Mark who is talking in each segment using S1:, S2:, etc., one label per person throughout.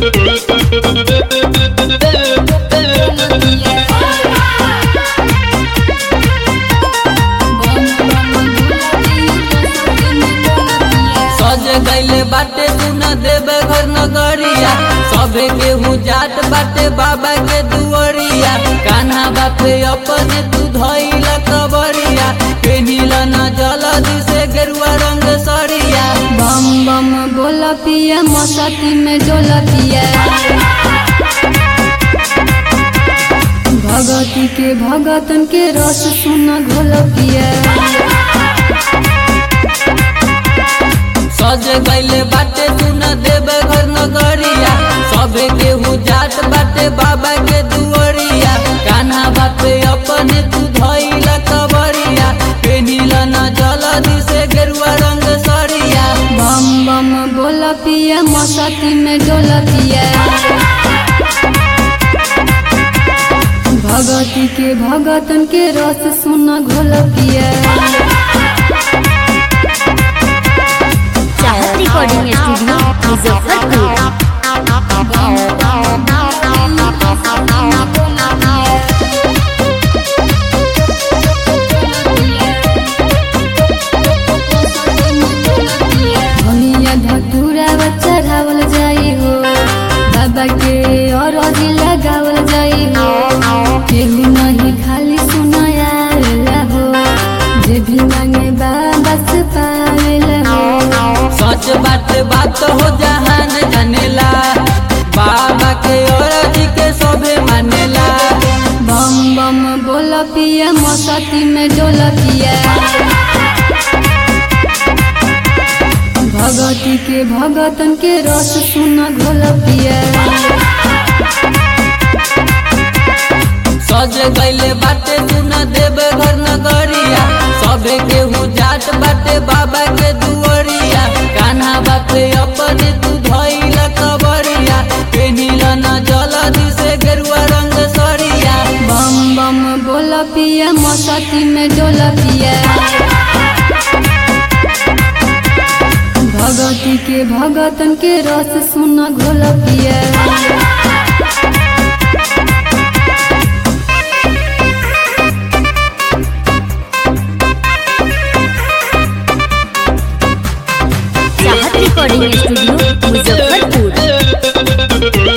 S1: सज गईले बाटे तू न देवे घर नगरिया सबे केहू जाट बाटे बाबा के दुअरिया कान्हा बापे अपने तू धइला कबरिया पेनिला न जलदी से गेरुआ रंग सरिया
S2: बम बम बोला पिया मस्ती में डोला पिया भगती के भगतन के रस सुना घोल पिया
S1: सज गईले बाटे तू न देवे घर नगरिया सबे केहू जाट बाटे बाबा के दुअरिया कान्हा बापे अपने तू धइला कबरिया पेनिला न जलदी से गेरुआ रंग सरिया
S2: बम बम बोला पिया मस्ती में डोला पिया भगती के भगतन के रस सुना घोल पिया
S3: चाहत रिकॉर्डिंग स्टूडियो मुजफ्फरपुर
S2: धनिया धतूरा चढ़ावल जाई हो बाबा के और लगावल जाई हो केहू नहीं खाली सुनाया हो जे भी मांगे बाबा से पावेला हो
S1: सच बात बात हो जहान जानेला बाबा के और के सबे मानेला
S2: बम बम बोला पिया मस्ती में डोला पिया भगती के भगतन के रस सुना घोल पिया
S1: सज गईले बाटे तू न देवे घर नगरिया सबे केहू जाट बाटे बाबा के दुअरिया कान्हा बापे अपने तू धइला कबरिया पेनिला न जलदी से गेरुआ रंग सरिया
S2: बम बम बोला पिया मस्ती में डोला पिया भगती के भगतन के रस सुना घोल पिया
S3: चाहत रिकॉर्डिंग स्टूडियो मुजफ्फरपुर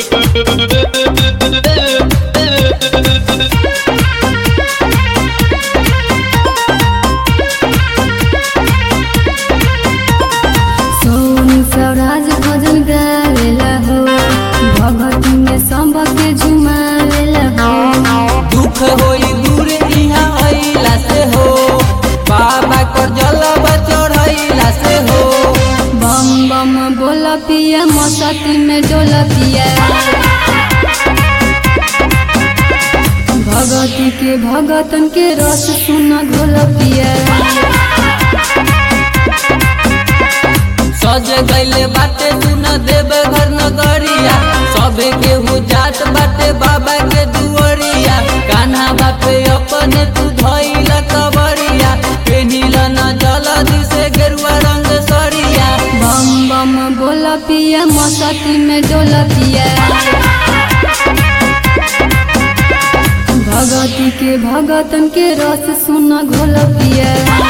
S2: सोनी स्वराज भजन गावेला हो भगती में संभ के झुमावेला हो
S1: दुख होई दूर इहाँ अइला से हो बाबा को जलवा चढ़ैला से हो
S2: बम बम बोला पिया मस्ती में डोला पिया भगती के भगतन के रस सुना घोल पिया
S1: सज गईले बाटे तू न देवे घर नगरिया सबे केहू जाट बाटे बाबा के दुअरिया कान्हा बापे अपने तू धइला कबरिया पेनिला न जलदी से गेरुआ रंग सरिया
S2: बम बम बोला पिया मस्ती में डोला पिया भगती के भगतन के रस सुना घोल पिया